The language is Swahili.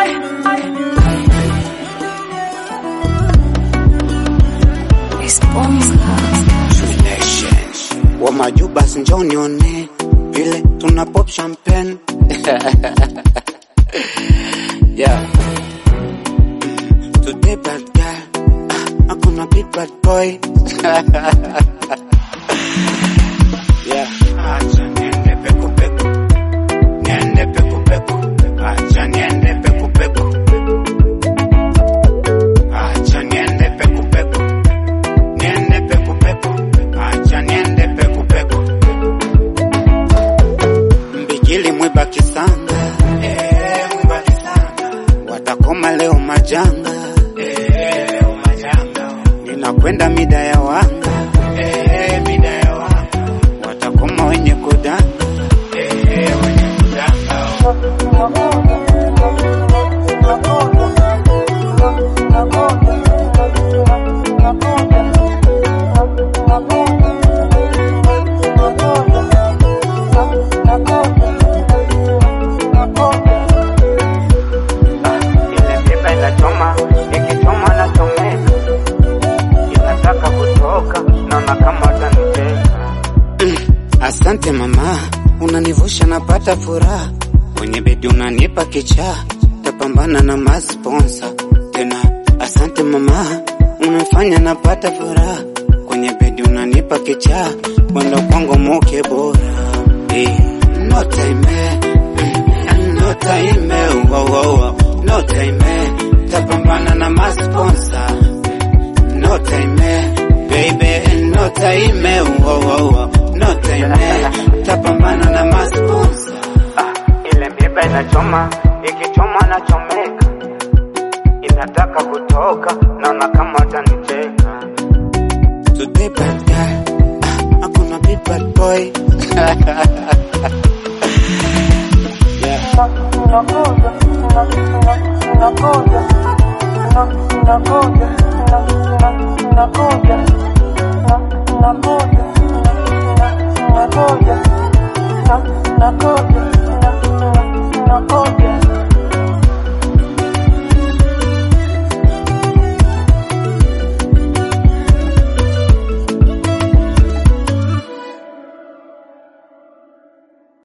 wa majubas njoni one vile tuna pop champagne yeah. Today bad guy ah, hakuna big bad boy yeah. Acha niende peku peku niende peku peku acha niende peku peku acha niende peku peku niende peku peku acha niende peku peku mbigili mwiba kisanga eh mwiba kisanga watakoma leo majanga eh leo majanga ninakwenda mida ya wanga eh mida ya wanga watakoma wenye kudanga eh wenye kudanga ile miba inachoma ikichoma na chomeka inataka kutoka naona kama utanicheka asante mama unanivusha napata furaha kwenye bedi unanipa kichaa tapambana na masponsa tena asante mama unafanya napata furaha kwenye bedi unanipa kichaa mwendo kwangu muke bora eh, no time eh, no time eh, wow, wow, wow. no time eh, tapambana na masponsa no time eh, baby no time eh, wow, wow, wow. no time eh, tapambana na masponsa Ah, ile miba inachoma ikichoma na chomeka inataka kutoka naona kama utanicheka Today bad guy, ah, hakuna big bad boy. yeah. Unakuja, unakuja, unakuja, unakuja, unakuja,